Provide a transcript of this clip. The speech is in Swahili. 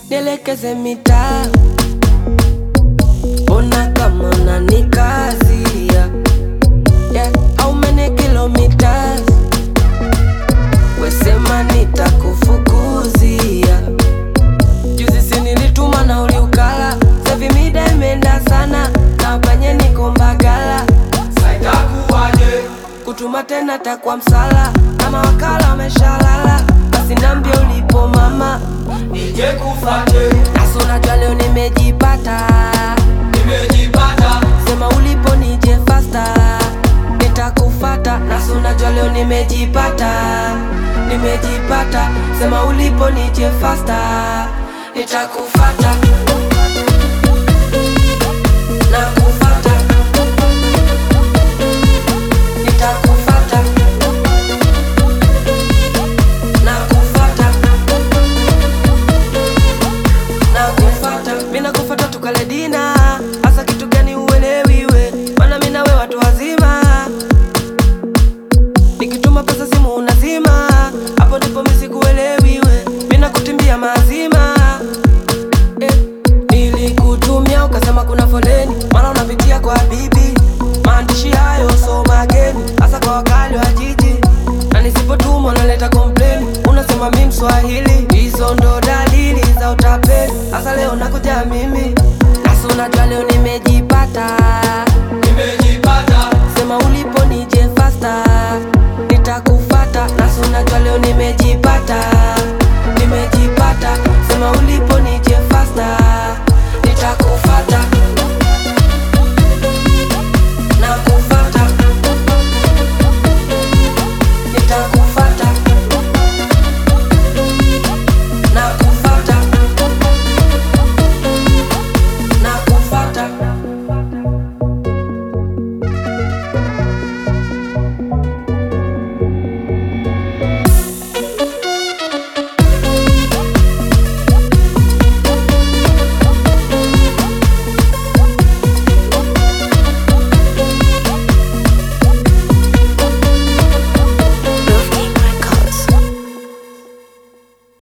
nielekeze mitaa, ona kama unanikazia yeah. How many kilometers? Wesema nitakufukuzia. Juzi si nilituma na uliukala, savi mida imeenda sana, na panye niko Mbagala, Saitakuwaje? kutuma tena takwa msala, kama wakala wameshalala, basi nambie ulipo mama, Nije kufate, nasi unajua leo nimejipata, nimejipata. sema ulipo nije fasta, nitakufata, nasi unajua leo nimejipata, nimejipata, sema ulipo nije fasta, nitakufata, nakufata, nitakufata, nakufata nakufata mina kufata tukale dina hasa kitu gani uelewiwe mana mina we watu wazima nikituma pesa simu unazima hapo ndipo misikuelewiwe mina kutimbia mazima eh, nilikutumia ukasema kuna foleni mara unapitia kwa bibi maandishi hayo so mageni hasa kwa wakali wa jiji na nisipotuma unaleta kompleni unasema mi mswahili hizo ndo dalili za utapeli hasa leo nakuja mimi nasi unajua leo nimejipata